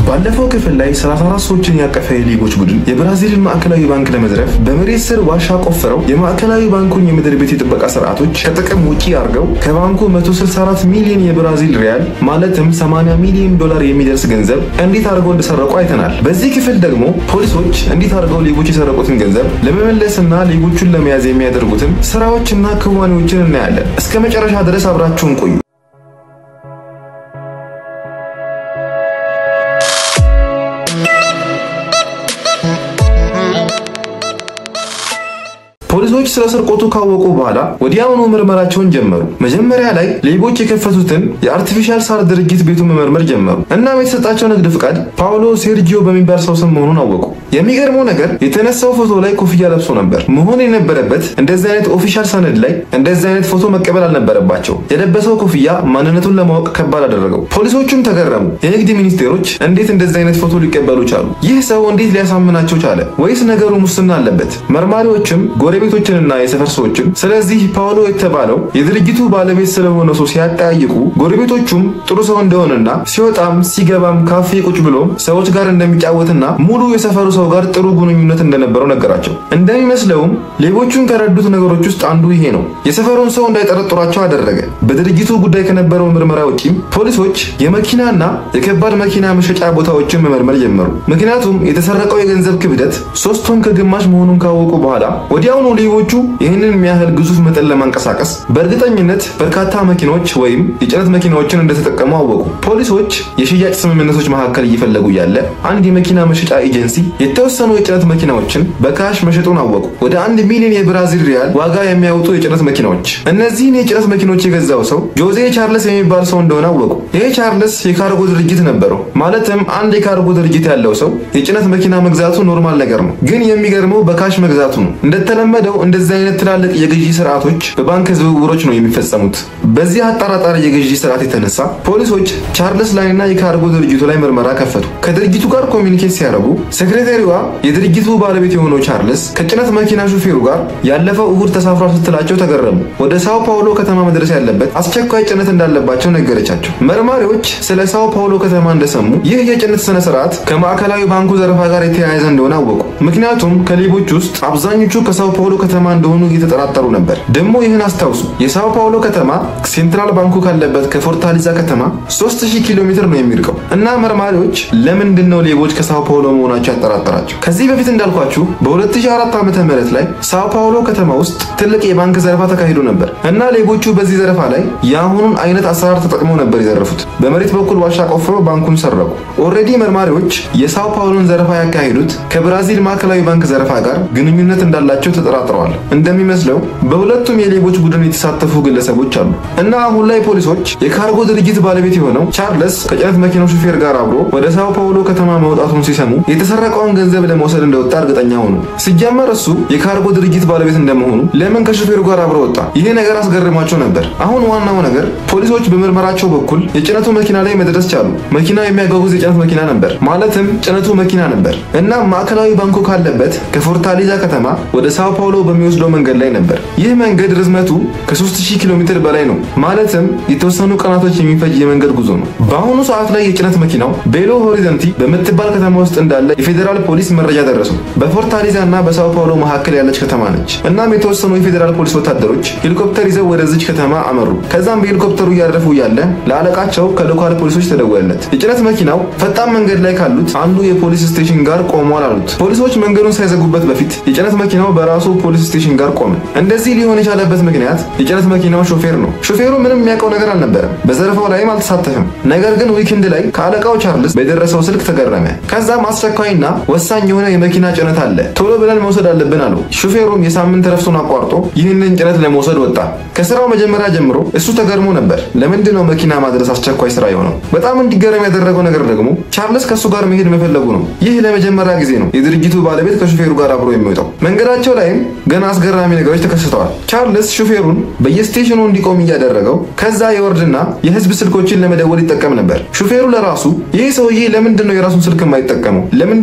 ባለፈው ክፍል ላይ 34 ሰዎችን ያቀፈ የሌቦች ቡድን የብራዚልን ማዕከላዊ ባንክ ለመዝረፍ በመሬት ስር ዋሻ ቆፍረው የማዕከላዊ ባንኩን የምድር ቤት የጥበቃ ስርዓቶች ከጥቅም ውጪ አድርገው ከባንኩ 164 ሚሊዮን የብራዚል ሪያል ማለትም 80 ሚሊዮን ዶላር የሚደርስ ገንዘብ እንዴት አድርገው እንደሰረቁ አይተናል። በዚህ ክፍል ደግሞ ፖሊሶች እንዴት አድርገው ሌቦች የሰረቁትን ገንዘብ ለመመለስና ሌቦቹን ለመያዝ የሚያደርጉትን ስራዎችና ክዋኔዎችን እናያለን። እስከ መጨረሻ ድረስ አብራችሁን ቆዩ። ፖሊሶች ስለ ስርቆቱ ካወቁ በኋላ ወዲያውኑ ምርመራቸውን ጀመሩ። መጀመሪያ ላይ ሌቦች የከፈቱትን የአርቲፊሻል ሳር ድርጅት ቤቱን መመርመር ጀመሩ። እናም የተሰጣቸው ንግድ ፍቃድ ፓውሎ ሴርጂዮ በሚባል ሰው ስም መሆኑን አወቁ። የሚገርመው ነገር የተነሳው ፎቶ ላይ ኮፍያ ለብሶ ነበር። መሆን የነበረበት እንደዚህ አይነት ኦፊሻል ሰነድ ላይ እንደዚህ አይነት ፎቶ መቀበል አልነበረባቸው። የለበሰው ኮፍያ ማንነቱን ለማወቅ ከባድ አደረገው። ፖሊሶቹም ተገረሙ። የንግድ ሚኒስቴሮች እንዴት እንደዚህ አይነት ፎቶ ሊቀበሉ ቻሉ? ይህ ሰው እንዴት ሊያሳምናቸው ቻለ? ወይስ ነገሩ ሙስና አለበት? መርማሪዎችም ጎረቤቶችንና የሰፈር ሰዎችም ስለዚህ ፓውሎ የተባለው የድርጅቱ ባለቤት ስለሆነ ሰው ሲያጠያይቁ ጎረቤቶቹም ጥሩ ሰው እንደሆነና ሲወጣም ሲገባም ካፌ ቁጭ ብሎም ሰዎች ጋር እንደሚጫወትና ሙሉ የሰፈሩ ሰው ጋር ጥሩ ግንኙነት እንደነበረው ነገራቸው። እንደሚመስለውም ሌቦቹን ከረዱት ነገሮች ውስጥ አንዱ ይሄ ነው። የሰፈሩን ሰው እንዳይጠረጥሯቸው አደረገ። በድርጅቱ ጉዳይ ከነበረው ምርመራ ውጪም ፖሊሶች የመኪናና የከባድ መኪና መሸጫ ቦታዎችን መመርመር ጀመሩ። ምክንያቱም የተሰረቀው የገንዘብ ክብደት ሶስት ቶን ከግማሽ መሆኑን ካወቁ በኋላ ወዲያውኑ ሌቦቹ ይህንን የሚያህል ግዙፍ መጠን ለማንቀሳቀስ በእርግጠኝነት በርካታ መኪኖች ወይም የጭነት መኪናዎችን እንደተጠቀሙ አወቁ። ፖሊሶች የሽያጭ ስምምነቶች መካከል እየፈለጉ ያለ አንድ የመኪና መሸጫ ኤጀንሲ የተወሰኑ የጭነት መኪናዎችን በካሽ መሸጡን አወቁ። ወደ አንድ ሚሊዮን የብራዚል ሪያል ዋጋ የሚያወጡ የጭነት መኪናዎች። እነዚህን የጭነት መኪኖች የገዛው ሰው ጆዜ ቻርለስ የሚባል ሰው እንደሆነ አወቁ። ይህ ቻርለስ የካርጎ ድርጅት ነበረው። ማለትም አንድ የካርጎ ድርጅት ያለው ሰው የጭነት መኪና መግዛቱ ኖርማል ነገር ነው። ግን የሚገርመው በካሽ መግዛቱ ነው። እንደተለመደው እንደዚህ አይነት ትላልቅ የግዢ ስርዓቶች በባንክ ዝውውሮች ነው የሚፈጸሙት። በዚህ አጠራጣሪ የግዢ ስርዓት የተነሳ ፖሊሶች ቻርልስ ላይና የካርጎ ድርጅቱ ላይ ምርመራ ከፈቱ። ከድርጅቱ ጋር ኮሚኒኬት ሲያደርጉ ሴክሬታሪዋ የድርጅቱ ባለቤት የሆነው ቻርልስ ከጭነት መኪና ሹፌሩ ጋር ያለፈው እሁድ ተሳፍሯል ስትላቸው ተገረሙ። ወደ ሳው ፓውሎ ከተማ መድረስ ያለበት አስቸኳይ ጭነት እንዳለባቸው ነገረቻቸው። መርማሪዎች ስለ ሳው ፓውሎ ከተማ እንደሰሙ ይህ የጭነት ስነ ስርዓት ከማዕከላዊ ባንኩ ዘረፋ ጋር የተያያዘ እንደሆነ አወቁ። ምክንያቱም ከሌቦች ውስጥ አብዛኞቹ ከሳው ፓውሎ ከተማ እንደሆኑ እየተጠራጠሩ ነበር። ደግሞ ይህን አስታውሱ፣ የሳው ፓውሎ ከተማ ሴንትራል ባንኩ ካለበት ከፎርታሊዛ ከተማ 3000 ኪሎ ሜትር ነው የሚርቀው እና መርማሪዎች ለምንድን ነው ሌቦች ከሳው ፓውሎ መሆናቸው ያጠራጠራቸው? ከዚህ በፊት እንዳልኳችሁ በ2004 ዓመተ ምህረት ላይ ሳው ፓውሎ ከተማ ውስጥ ትልቅ የባንክ ዘረፋ ተካሂዶ ነበር እና ሌቦቹ በዚህ ዘረፋ ላይ የአሁኑን አይነት አሰራር ተጠቅመው ነበር የዘረፉት። በመሬት በኩል ዋሻ ቆፍረው ባንኩን ሰረቁ። ኦልሬዲ መርማሪዎች የሳው ፓውሎን ዘረፋ ያካሄዱት ከብራዚል ማዕከላዊ ባንክ ዘረፋ ጋር ግንኙነት እንዳላቸው ተጠራጥረዋል። እንደሚመስለው በሁለቱም የሌቦች ቡድን የተሳተፉ ግለሰቦች አሉ እና አሁን ላይ ፖሊሶች የካርጎ ድርጅት ባለቤት የሆነው ቻርለስ ከጭነት መኪናው ሹፌር ጋር አብሮ ወደ ሳው ፓውሎ ከተማ መውጣቱን ሲሰሙ የተሰረቀውን ገንዘብ ለመውሰድ እንደወጣ እርግጠኛ ሆኑ። ሲጀመር እሱ የካርጎ ድርጅት ባለቤት እንደመሆኑ ለምን ከሹፌሩ ጋር አብሮ ወጣ? ይሄ ነገር አስገርሟቸው ነበር። አሁን ዋናው ነገር ፖሊሶች በምርመራቸው በኩል የጭነቱ መኪና ላይ መድረስ ቻሉ። መኪናው የሚያጓጉዝ የጭነት መኪና ነበር፣ ማለትም ጭነቱ መኪና ነበር እና ማዕከላዊ ባንኩ ካለበት ከፎርታሊዛ ከተማ ወደ ሳው ፓውሎ በሚወስደው መንገድ ላይ ነበር። ይህ መንገድ ርዝመቱ ከ3000 ኪሎ ሜትር በላይ ነው፣ ማለትም የተወሰኑ ቀናቶች የሚፈጅ የመንገድ ጉዞ ነው። በአሁኑ ሰዓት ላይ የጭነት መኪናው ቤሎ ሆሪዘንቲ በምትባል ከተማ ውስጥ እንዳለ የፌዴራል ፖሊስ መረጃ ደረሰው። በፎርታሊዛ እና በሳው ፓውሎ መካከል ያለች ከተማ ነች። እናም የተወሰኑ የፌዴራል ፖሊስ ወታደሮች ሄሊኮፕተር ይዘው ወደዚች ከተማ አመሩ። ከዛም በሄሊኮፕተሩ እያረፉ እያለ ለአለቃቸው ከሎካል ፖሊሶች ተደወለለት። የጭነት መኪናው ፈጣን መንገድ ላይ ካሉት አንዱ የፖሊስ ስቴሽን ጋር ቆሟል አሉት። ፖሊሶች መንገዱን ሳይዘጉበት በፊት የጭነት መኪናው በራሱ ፖሊስ ስቴሽን ጋር ቆመ። እንደዚህ ሊሆን የቻለበት ምክንያት የጭነት መኪናው ሾፌር ነው። ሾፌሩ ምንም የሚያውቀው ነገር አልነበረም። በዘረፋው ላይም አልተሳተፈም። ነገር ግን ዊክንድ ላይ ከአለቃው ቻርልስ በደረሰው ስልክ ተገረመ። ከዛም አስቸኳይና ወሳኝ የሆነ የመኪና ጭነት አለ፣ ቶሎ ብለን መውሰድ አለብን አለው። ሾፌሩም የሳምንት ረፍቱን አቋርጦ ይህንን ጭነት ለመውሰድ ወጣ። ከስራው መጀመሪያ ጀምሮ እሱ ተገርሞ ነበር። ለምንድን ነው መኪና ማድረስ አስቸኳይ ስራ የሆነው? በጣም እንዲገረም ያደረገው ነገር ደግሞ ቻርልስ ከእሱ ጋር መሄድ መፈለጉ ነው። ይህ ለመጀመሪያ ጊዜ ነው የድርጅቱ ባለቤት ከሾፌሩ ጋር አብሮ የሚወጣው። መንገዳቸው ላይም ገና አስገራሚ ነገሮች ተከስተዋል። ቻርልስ ሾፌሩን በየስቴሽኑ እንዲቆም እያደረገው ከዛ የወርድና የህዝብ ስልኮችን ለመደወል ይጠቀም ነበር። ሾፌሩ ለራሱ ይህ ሰውዬ ለምንድን ነው የራሱን ስልክ የማይጠቀመው? ለምንድን ነው የህዝብ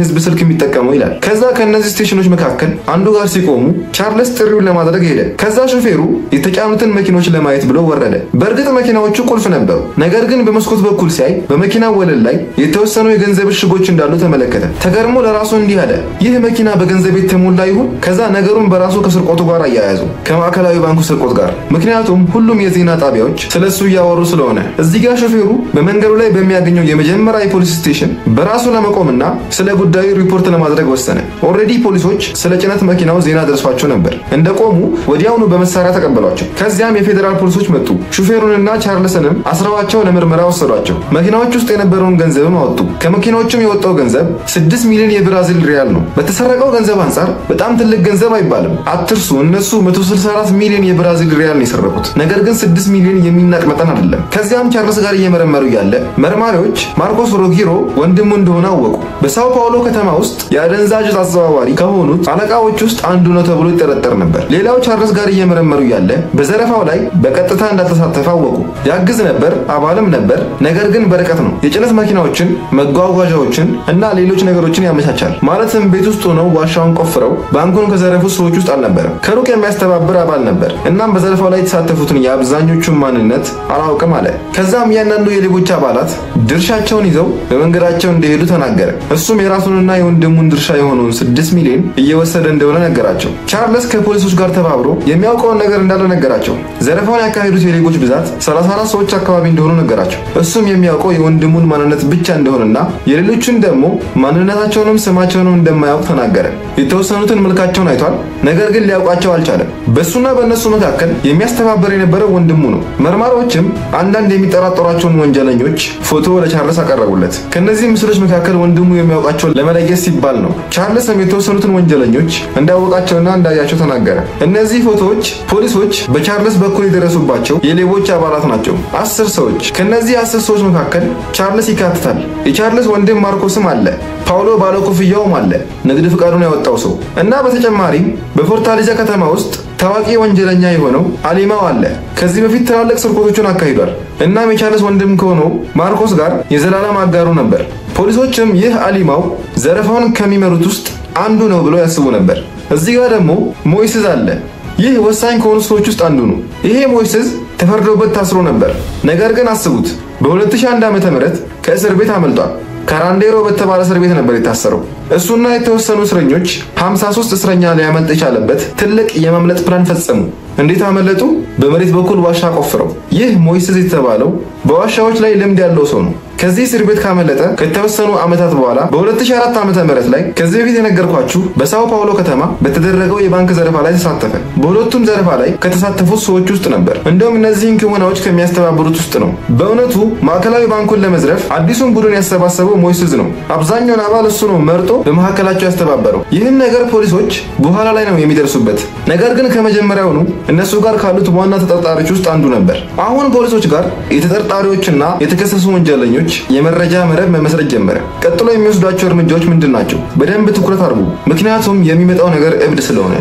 ህዝብ ስልክ የሚጠቀመው ይላል። ከዛ ከእነዚህ ስቴሽኖች መካከል አንዱ ጋር ሲቆሙ ቻርልስ ጥሪውን ለማድረግ ሄደ። ከዛ ሾፌሩ የተጫኑትን መኪኖች ለማየት ብሎ ወረደ። በእርግጥ መኪናዎቹ ቁልፍ ነበሩ። ነገር ግን በመስኮት በኩል ሲያይ በመኪናው ወለል ላይ የተወሰኑ የገንዘብ እሽጎች እንዳሉ ተመለከተ። ተገርሞ ለራሱ እንዲህ አለ፣ ይህ መኪና በገንዘብ የተሞላ ይሁን? ከዛ ነገሩን በራሱ ከስርቆቱ ጋር አያያዙ፣ ከማዕከላዊ ባንኩ ስርቆት ጋር። ምክንያቱም ሁሉም የዜና ጣቢያዎች ስለሱ እያወሩ ስለሆነ። እዚህ ጋር ሾፌሩ በመንገዱ ላይ በሚያገኘው የመጀመሪያ የፖሊስ ስቴሽን በራሱ ለመቆምና ስለ ጉዳዩ ሪፖርት ለማድረግ ወሰነ። ኦልሬዲ ፖሊሶች ስለ ጭነት መኪናው ዜና ደርሷቸው ነበር። እንደቆሙ ወዲያውኑ በመሳሪያ ተቀበሏቸው። ከዚያም የፌዴራል ፖሊሶች መጡ። ሹፌሩንና ቻርልስንም አስረዋቸው ለምርመራ ወሰዷቸው። መኪናዎች ውስጥ የነበረውን ገንዘብም አወጡ። ከመኪናዎቹም የወጣው ገንዘብ 6 ሚሊዮን የብራዚል ሪያል ነው። በተሰረቀው ገንዘብ አንጻር በጣም ትልቅ ገንዘብ አይባልም። አትርሱ፣ እነሱ 164 ሚሊዮን የብራዚል ሪያል ነው የሰረቁት። ነገር ግን 6 ሚሊዮን የሚናቅ መጠን አይደለም። ከዚያም ቻርልስ ጋር እየመረመሩ ያለ መርማሪዎች ማርኮስ ሮጊሮ ወንድሙ እንደሆነ አወቁ። በሳው ፓውሎ ከተማ ውስጥ የአደንዛዥ ዕፅ አዘዋዋሪ ከሆኑት አለቃዎች ውስጥ አንዱ ነው ተብሎ ይጠረጠር ነበር። ሌላው ቻርልስ ጋር እየመረመሩ ያለ በዘረፋው ላይ በቀጥታ እንዳልተሳተፈ አወቁ። ያግዝ ነበር፣ አባልም ነበር። ነገር ግን በርቀት ነው። የጭነት መኪናዎችን፣ መጓጓዣዎችን እና ሌሎች ነገሮችን ያመቻቻል። ማለትም ቤት ውስጥ ሆነው ዋሻውን ቆፍረው ባንኩን ከዘረፉት ሰዎች ውስጥ አልነበረም። ከሩቅ የሚያስተባብር አባል ነበር። እናም በዘረፋው ላይ የተሳተፉትን የአብዛኞቹን ማንነት አላውቅም አለ። ከዛም እያንዳንዱ የሌቦች አባላት ድርሻቸውን ይዘው በመንገዳቸው እንደሄዱ ተናገረ። እሱም የራሱንና የወንድሙን ድርሻ የሆነውን ስድስት ሚሊዮን እየወሰደ እንደሆነ ነገራቸው። ቻርልስ ከፖሊሶች ጋር ተባብሮ የሚያውቀውን ነገር እንዳለ ነገራቸው። ዘረፋውን ያካሄዱት የሌቦች ብዛት 34 ሰዎች አካባቢ እንደሆኑ ነገራቸው። እሱም የሚያውቀው የወንድሙን ማንነት ብቻ እንደሆነና የሌሎቹን ደግሞ ማንነታቸውንም ስማቸውንም እንደማያውቅ ተናገረ። የተወሰኑትን መልካቸውን አይቷል፣ ነገር ግን ሊያውቃቸው አልቻለም። በእሱና በእነሱ መካከል የሚያስተባበር የነበረው ወንድሙ ነው። መርማሪዎችም አንዳንድ የሚጠራጠሯቸውን ወንጀለኞች ፎቶ ለቻርልስ አቀረቡለት። ከእነዚህ ምስሎች መካከል ወንድሙ የሚያውቃቸውን ለመለየት ሲባል ነው። ቻርልስም የተወሰኑትን ወንጀለኞች እንዳወቃቸውና እንዳያቸው ተናገረ። እነዚህ ፎቶዎች ፖሊሶች በቻርልስ በኩል የደረሱባቸው የሌቦች አባላት ናቸው። አስር ሰዎች። ከእነዚህ አስር ሰዎች መካከል ቻርልስ ይካትታል። የቻርልስ ወንድም ማርኮስም አለ። ፓውሎ ባለኮፍያውም አለ፣ ንግድ ፍቃዱን ያወጣው ሰው እና በተጨማሪም በፎርታሊዛ ከተማ ውስጥ ታዋቂ ወንጀለኛ የሆነው አሊማው አለ። ከዚህ በፊት ትላልቅ ስርቆቶችን አካሂዷል። እናም የቻርልስ ወንድም ከሆነው ማርኮስ ጋር የዘላለም አጋሩ ነበር። ፖሊሶችም ይህ አሊማው ዘረፋውን ከሚመሩት ውስጥ አንዱ ነው ብለው ያስቡ ነበር። እዚህ ጋር ደግሞ ሞይስዝ አለ። ይህ ወሳኝ ከሆኑ ሰዎች ውስጥ አንዱ ነው። ይሄ ሞይስዝ ተፈርዶበት ታስሮ ነበር። ነገር ግን አስቡት በ2001 ዓ.ም ከእስር ቤት አመልጧል። ካራንዴሮ በተባለ እስር ቤት ነበር የታሰረው። እሱና የተወሰኑ እስረኞች 53 እስረኛ ሊያመልጥ የቻለበት ትልቅ የማምለጥ ፕላን ፈጸሙ። እንዴት አመለጡ? በመሬት በኩል ዋሻ ቆፍረው። ይህ ሞይስዝ የተባለው በዋሻዎች ላይ ልምድ ያለው ሰው ነው። ከዚህ እስር ቤት ካመለጠ ከተወሰኑ ዓመታት በኋላ በ2004 ዓመተ ምህረት ላይ ከዚህ በፊት የነገርኳችሁ በሳው ፓውሎ ከተማ በተደረገው የባንክ ዘረፋ ላይ ተሳተፈ። በሁለቱም ዘረፋ ላይ ከተሳተፉት ሰዎች ውስጥ ነበር። እንደውም እነዚህን ክወናዎች ከሚያስተባብሩት ውስጥ ነው። በእውነቱ ማዕከላዊ ባንኩን ለመዝረፍ አዲሱን ቡድን ያሰባሰበው ሞይስዝ ነው። አብዛኛውን አባል እሱ ነው መርጦ በመካከላቸው ያስተባበረው። ይህን ነገር ፖሊሶች በኋላ ላይ ነው የሚደርሱበት። ነገር ግን ከመጀመሪያውኑ እነሱ ጋር ካሉት ዋና ተጠርጣሪዎች ውስጥ አንዱ ነበር። አሁን ፖሊሶች ጋር የተጠርጣሪዎችና የተከሰሱ ወንጀለኞች የመረጃ መረብ መመስረት ጀመረ። ቀጥሎ የሚወስዷቸው እርምጃዎች ምንድን ናቸው? በደንብ ትኩረት አድርጉ፣ ምክንያቱም የሚመጣው ነገር እብድ ስለሆነ።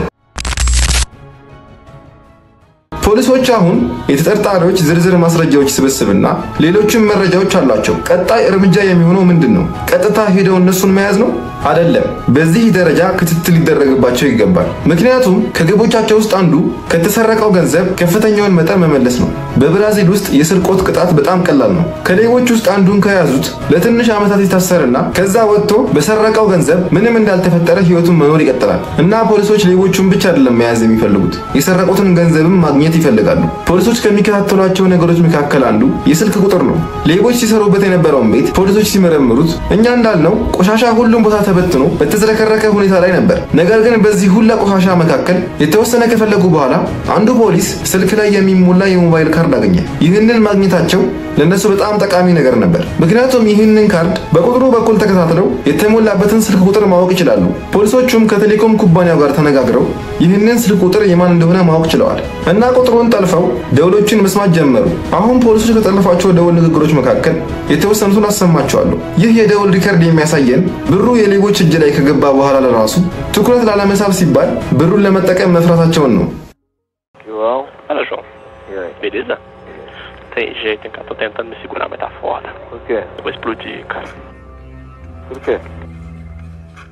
ፖሊሶች አሁን የተጠርጣሪዎች ዝርዝር ማስረጃዎች ስብስብና ሌሎችም መረጃዎች አሏቸው። ቀጣይ እርምጃ የሚሆነው ምንድን ነው? ቀጥታ ሄደው እነሱን መያዝ ነው? አይደለም። በዚህ ደረጃ ክትትል ሊደረግባቸው ይገባል። ምክንያቱም ከግቦቻቸው ውስጥ አንዱ ከተሰረቀው ገንዘብ ከፍተኛውን መጠን መመለስ ነው። በብራዚል ውስጥ የስርቆት ቅጣት በጣም ቀላል ነው። ከሌቦች ውስጥ አንዱን ከያዙት ለትንሽ ዓመታት ይታሰርና ከዛ ወጥቶ በሰረቀው ገንዘብ ምንም እንዳልተፈጠረ ህይወቱን መኖር ይቀጥላል። እና ፖሊሶች ሌቦቹን ብቻ አይደለም መያዝ የሚፈልጉት የሰረቁትን ገንዘብም ማግኘት ይፈልጋሉ። ፖሊሶች ከሚከታተሏቸው ነገሮች መካከል አንዱ የስልክ ቁጥር ነው። ሌቦች ሲሰሩበት የነበረውን ቤት ፖሊሶች ሲመረምሩት እኛ እንዳልነው ቆሻሻ ሁሉም ቦታ ተበትኖ በተዝረከረከ ሁኔታ ላይ ነበር። ነገር ግን በዚህ ሁላ ቆሻሻ መካከል የተወሰነ ከፈለጉ በኋላ አንዱ ፖሊስ ስልክ ላይ የሚሞላ የሞባይል ካርድ አገኘ። ይህንን ማግኘታቸው ለእነሱ በጣም ጠቃሚ ነገር ነበር። ምክንያቱም ይህንን ካርድ በቁጥሩ በኩል ተከታትለው የተሞላበትን ስልክ ቁጥር ማወቅ ይችላሉ። ፖሊሶቹም ከቴሌኮም ኩባንያው ጋር ተነጋግረው ይህንን ስልክ ቁጥር የማን እንደሆነ ማወቅ ችለዋል እና ቁጥሩን ጠልፈው ደውሎችን መስማት ጀመሩ። አሁን ፖሊሶች ከጠለፏቸው ደውል ንግግሮች መካከል የተወሰኑትን አሰማቸዋለሁ። ይህ የደውል ሪከርድ የሚያሳየን ብሩ የሌቦች እጅ ላይ ከገባ በኋላ ለራሱ ትኩረት ላለመሳብ ሲባል ብሩን ለመጠቀም መፍራታቸውን ነው። João, Fala, João. e aí? Beleza? Tem jeito, hein, cara. Tô tentando me segurar, mas tá foda. Por quê? Eu vou explodir, cara. Por quê?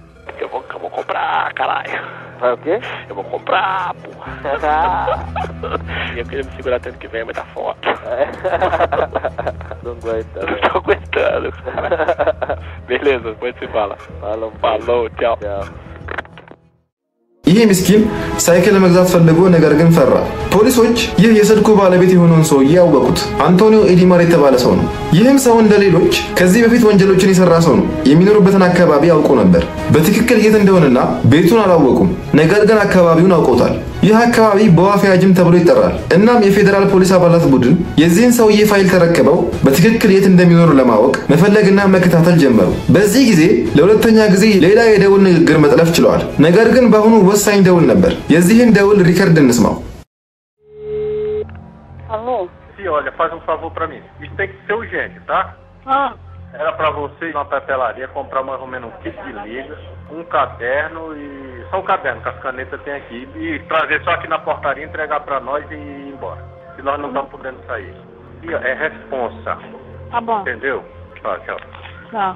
comprar, caralho. Vai o quê? Eu vou comprar, porra. E eu queria me segurar tanto que vem muita foto. Não aguenta, Eu velho. não tô aguentando, cara. Beleza, depois se fala. Falou, Falou, tchau. tchau. ይህ ምስኪን ሳይክል መግዛት ፈልጎ ነገር ግን ፈራ። ፖሊሶች ይህ የስልኩ ባለቤት የሆነውን ሰውዬ ያወቁት። አንቶኒዮ ኤዲማር የተባለ ሰው ነው። ይህም ሰው እንደ ሌሎች ከዚህ በፊት ወንጀሎችን የሰራ ሰው ነው። የሚኖሩበትን አካባቢ አውቆ ነበር። በትክክል የት እንደሆነና ቤቱን አላወቁም፣ ነገር ግን አካባቢውን አውቆታል። ይህ አካባቢ በዋፊያጅም ተብሎ ይጠራል። እናም የፌዴራል ፖሊስ አባላት ቡድን የዚህን ሰውዬ ፋይል ተረክበው በትክክል የት እንደሚኖሩ ለማወቅ መፈለግና መከታተል ጀመሩ። በዚህ ጊዜ ለሁለተኛ ጊዜ ሌላ የደውል ንግግር መጥለፍ ችለዋል። ነገር ግን በአሁኑ ወሳኝ ደውል ነበር። የዚህን ደውል ሪከርድ እንስማው። Alô? Sim, olha, faz um favor pra mim. Isso tem que ser urgente, tá? Ah, Era pra você ir na papelaria, comprar mais ou menos um kit de liga, um caderno e. Só um caderno que as canetas tem aqui. E trazer só aqui na portaria, entregar pra nós e ir embora. Se nós não estamos podendo sair. E ó, é responsa, tá bom. entendeu? Tchau, tchau. Tchau.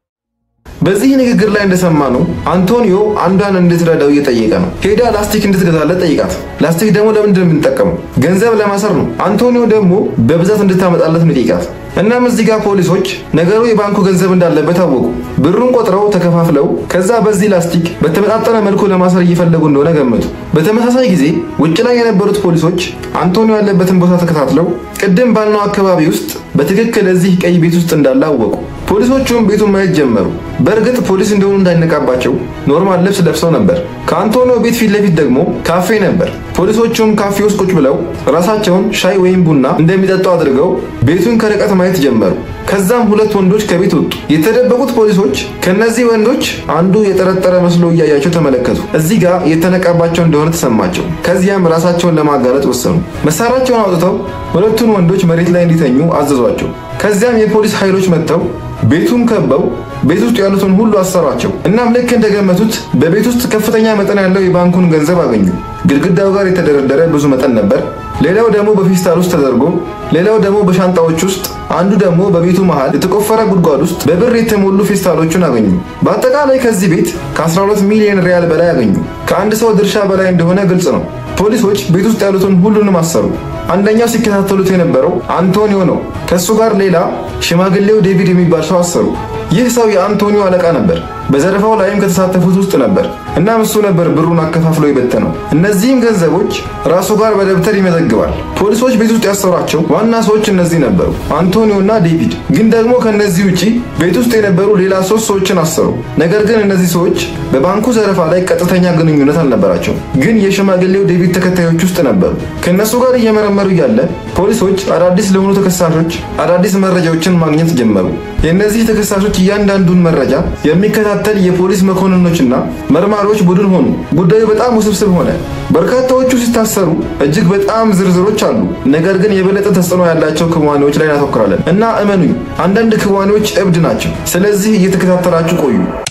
በዚህ ንግግር ላይ እንደሰማነው አንቶኒዮ አንዷን እንድትረዳው እየጠየቀ ነው። ሄዳ ላስቲክ እንድትገዛለት ጠይቃት። ላስቲክ ደግሞ ለምንድን ነው የምንጠቀመው? ገንዘብ ለማሰር ነው። አንቶኒዮ ደግሞ በብዛት እንድታመጣለት ነው ጠይቃት። እናም እዚህ ጋር ፖሊሶች ነገሩ የባንኩ ገንዘብ እንዳለበት አወቁ። ብሩን ቆጥረው ተከፋፍለው ከዛ በዚህ ላስቲክ በተመጣጠነ መልኩ ለማሰር እየፈለጉ እንደሆነ ገመቱ። በተመሳሳይ ጊዜ ውጭ ላይ የነበሩት ፖሊሶች አንቶኒዮ ያለበትን ቦታ ተከታትለው ቅድም ባልነው አካባቢ ውስጥ በትክክል እዚህ ቀይ ቤት ውስጥ እንዳለ አወቁ። ፖሊሶቹም ቤቱን ማየት ጀመሩ። በእርግጥ ፖሊስ እንደሆኑ እንዳይነቃባቸው ኖርማል ልብስ ለብሰው ነበር። ከአንቶኒዮ ቤት ፊት ለፊት ደግሞ ካፌ ነበር። ፖሊሶቹም ካፌ ውስጥ ቁጭ ብለው ራሳቸውን ሻይ ወይም ቡና እንደሚጠጡ አድርገው ቤቱን ከርቀት ማየት ጀመሩ። ከዛም ሁለት ወንዶች ከቤት ወጡ። የተደበቁት ፖሊሶች ከነዚህ ወንዶች አንዱ የጠረጠረ መስሎ እያያቸው ተመለከቱ። እዚህ ጋር የተነቃባቸው እንደሆነ ተሰማቸው። ከዚያም ራሳቸውን ለማጋለጥ ወሰኑ። መሳሪያቸውን አውጥተው ሁለቱን ወንዶች መሬት ላይ እንዲተኙ አዘዟቸው። ከዚያም የፖሊስ ኃይሎች መጥተው ቤቱን ከበው ቤት ውስጥ ያሉትን ሁሉ አሰሯቸው። እናም ልክ እንደገመቱት በቤት ውስጥ ከፍተኛ መጠን ያለው የባንኩን ገንዘብ አገኙ። ግድግዳው ጋር የተደረደረ ብዙ መጠን ነበር። ሌላው ደግሞ በፌስታል ውስጥ ተደርጎ፣ ሌላው ደግሞ በሻንጣዎች ውስጥ፣ አንዱ ደግሞ በቤቱ መሃል የተቆፈረ ጉድጓድ ውስጥ በብር የተሞሉ ፌስታሎችን አገኙ። በአጠቃላይ ከዚህ ቤት ከ12 ሚሊዮን ሪያል በላይ አገኙ። ከአንድ ሰው ድርሻ በላይ እንደሆነ ግልጽ ነው። ፖሊሶች ቤት ውስጥ ያሉትን ሁሉንም አሰሩ። አንደኛው ሲከታተሉት የነበረው አንቶኒዮ ነው። ከእሱ ጋር ሌላ ሽማግሌው ዴቪድ የሚባል ሰው አሰሩ። ይህ ሰው የአንቶኒዮ አለቃ ነበር። በዘረፋው ላይም ከተሳተፉት ውስጥ ነበር። እናም እሱ ነበር ብሩን አከፋፍሎ የበተነው። እነዚህም ገንዘቦች ራሱ ጋር በደብተር ይመዘግባል። ፖሊሶች ቤት ውስጥ ያሰሯቸው ዋና ሰዎች እነዚህ ነበሩ፣ አንቶኒዮ እና ዴቪድ። ግን ደግሞ ከእነዚህ ውጪ ቤት ውስጥ የነበሩ ሌላ ሶስት ሰዎችን አሰሩ። ነገር ግን እነዚህ ሰዎች በባንኩ ዘረፋ ላይ ቀጥተኛ ግንኙነት አልነበራቸውም። ግን የሽማግሌው ዴቪድ ተከታዮች ውስጥ ነበሩ። ከእነሱ ጋር እየመረመሩ እያለ ፖሊሶች አዳዲስ ለሆኑ ተከሳሾች አዳዲስ መረጃዎችን ማግኘት ጀመሩ። የእነዚህ ተከሳሾች እያንዳንዱን መረጃ የሚከታተል የፖሊስ መኮንኖችና መርማሪዎች ቡድን ሆኑ። ጉዳዩ በጣም ውስብስብ ሆነ። በርካታዎቹ ሲታሰሩ እጅግ በጣም ዝርዝሮች አሉ። ነገር ግን የበለጠ ተጽዕኖ ያላቸው ክዋኔዎች ላይ እናተኩራለን እና እመኑኝ፣ አንዳንድ ክዋኔዎች እብድ ናቸው። ስለዚህ እየተከታተላችሁ ቆዩ።